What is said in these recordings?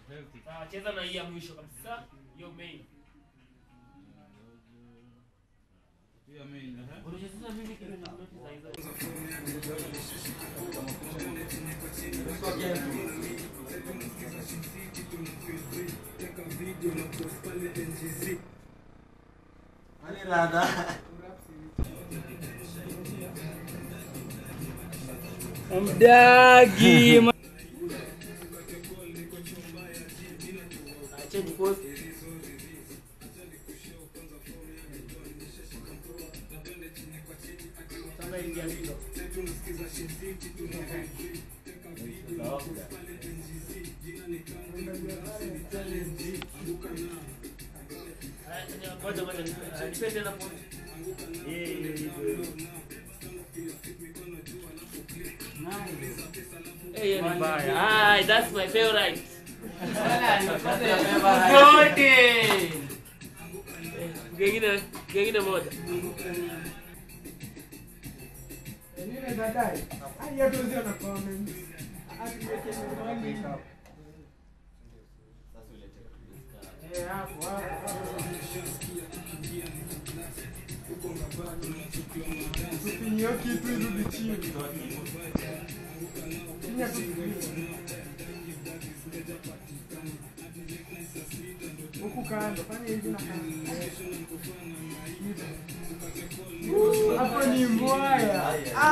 Healthy. Sawa, cheza na hii ya mwisho kabisa. Hiyo main. Hiyo main, eh? Unacheza mimi kitu na noti za hizo. Ani rada. Mdagi. Change course. Sasa ingia hilo. Ah, ngoja, ngoja, ah, nipe tena point. Eh, hiyo, hiyo, hiyo. Eh, hiyo ni mbaya. Ah, that's my favorite. Zote. Eh, Gengine, gengine moja. Nini baadaye? Hadi watu wazio na comments. Hadi weke mwali. Eh, hapo hapo. Tupinyo kitu irudi chini. Chini ya tupinyo. Huku kando, fanya hivi na kando. Uh, Hapo ni mbwaya.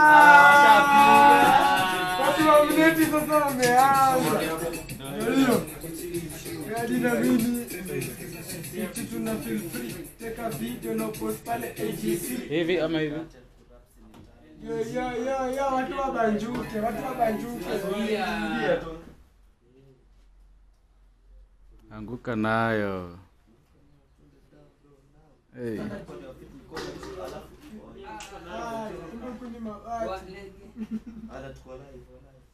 Ah! Watu wa mneti sasa wameanza. Ndio. Hadi na mimi kitu tuna feel free. Teka video na post pale AGC. Hivi ama hivi? Yo yo yo yo watu wabanjuke, watu wabanjuke. Ingia tu. Anguka nayo. Hey. Ah, kumbe huku ni mabati. Ada tuko live.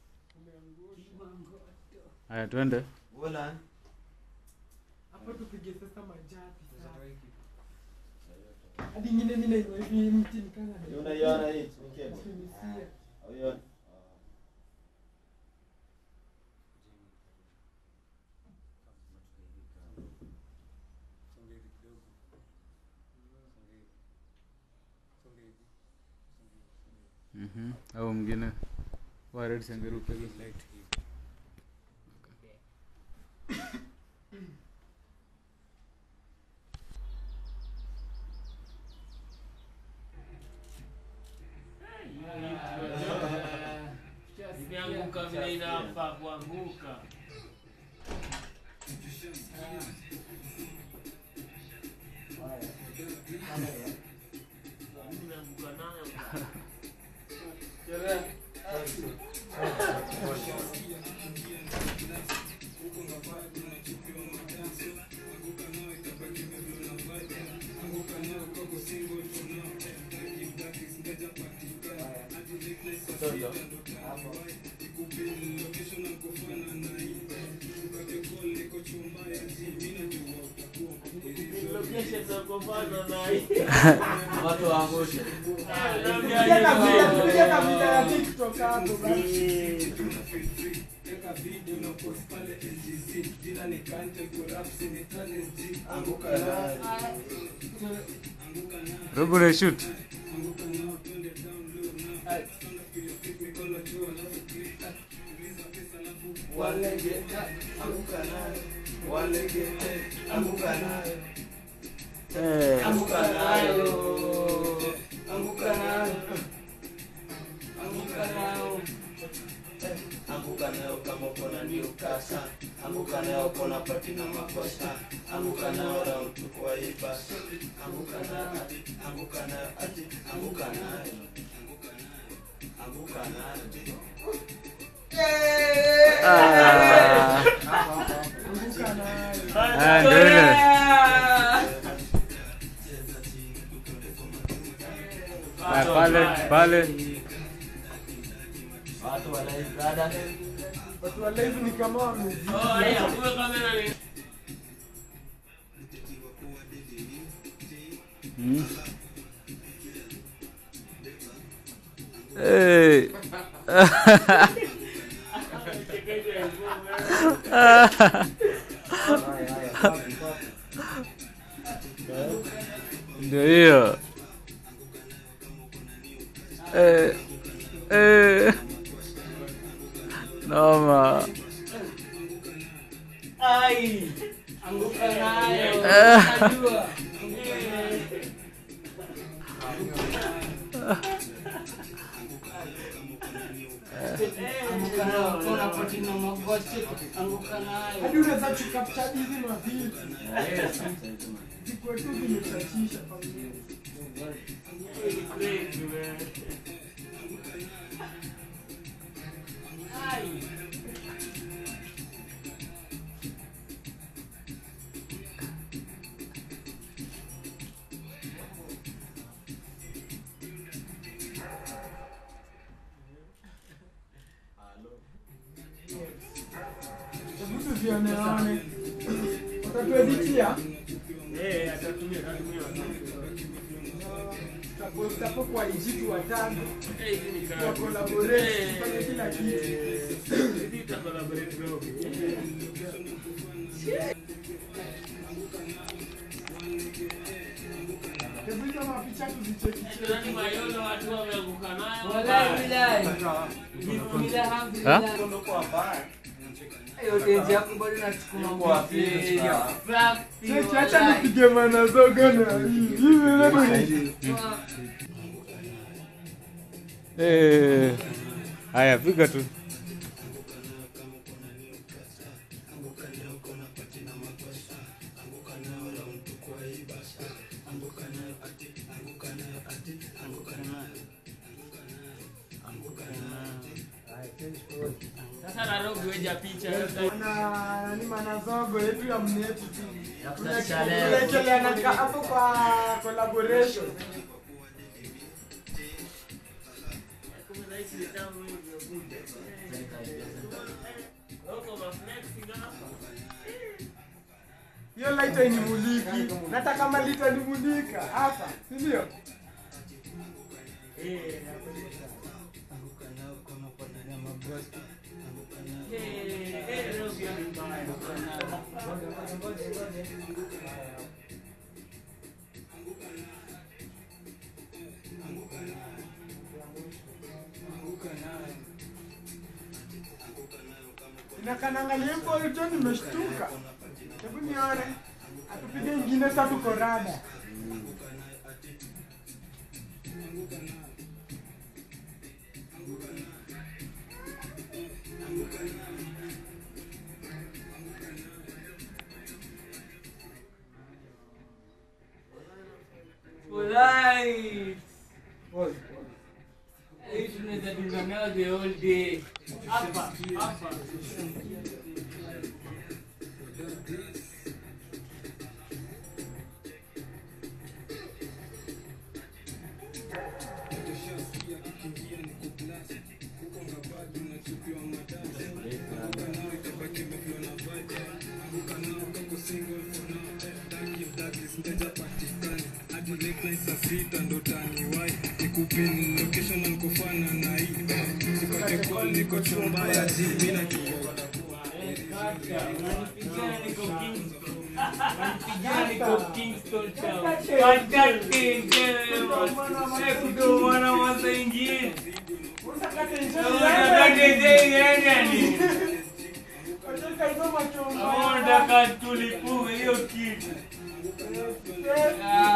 Haya twende. Wala. Hapo tupige sasa majapi sasa. Hadi ingine mimi nainua hivi mti nikana. Unaiona hii? Okay. Ukinisia. Unaiona? Mhm. Au mwingine. Wa red sangeruka hiyo light. Imeanguka vile inafaa kuanguka. Imeanguka nayo. Location za kupanda na hii. Watu waangushe. Ah, Piga naambia kabisa, hiyo. piga kabisa ya TikTok hapo basi. Anguka nayo. Robo na shoot. Walege. Anguka nayo. Walege. Anguka nayo. Eh. Anguka nayo. Anguka nayo. Anguka nayo. Anguka nayo kama uko na ndio kasa. Anguka nayo kona pati na makosa. Anguka nayo round tu kwa hii basi. Anguka nayo ati. Anguka nayo ati. Anguka nayo. Anguka nayo. Anguka nayo. Ah. Anguka nayo. Ah, ndio ile. Ah, pale pale. Watu wanaizada. Watu wa live ni kama wamezidi. Oh, haya, kumbe kamera ni Mm. Hey. Chekesha ya ngoma. ndio hiyo eh, eh. noma Ai, anguka nayo. Eh. Unajua. Anguka nayo, kuna pati na makosi. Anguka hadi nayo. unaweza chukapcha hizi mavitu zikuwe tu vimechachisha familia Crazy, man. Ai. vitu vioneone watatueditia Eh, atatumia atatumia. tutapost hapo kwa ijitu watano Eh, hii ni wa kazi. collaborate tufanye kila kitu Hii ita collaborate bro. hebu hizo mapicha tuzicheki Nani mayolo watu wameanguka nayo. Wallahi, billahi. Bismillah, Ha? alhamdulillah. Kwa baya. yote yako bado nasukuma Cheki, Fraksi, acha wallahi. nipige manazogo na hii hivi leo Eh. haya piga tu Sasa Nairobi weja picha. na nani manazogo yetu ya mneti tu kutafuta leo. tunaekelea na ka- hapo kwa collaboration hiyo light hainimuliki hata kama litanimulika hapa si ndio inakanangalia mpo hicho nimeshtuka hebu nione atupige ingine sa tuko rada Wallahi. Hii tunaweza dunga nayo the whole day. Hapa, hapa. hadi late night saa sita ndo taniwai nikupin location na nikofana na hii sipate call niko chumba ya ji mina Kaka, unanipigia niko Kingston. Unanipigia niko Kingston town. Kaka, Kingston. Eh, kutomana wasaingie. usakate Unataka iende ni? Wacheka hizo machomba. Unataka tulipume hiyo kitu. Ah,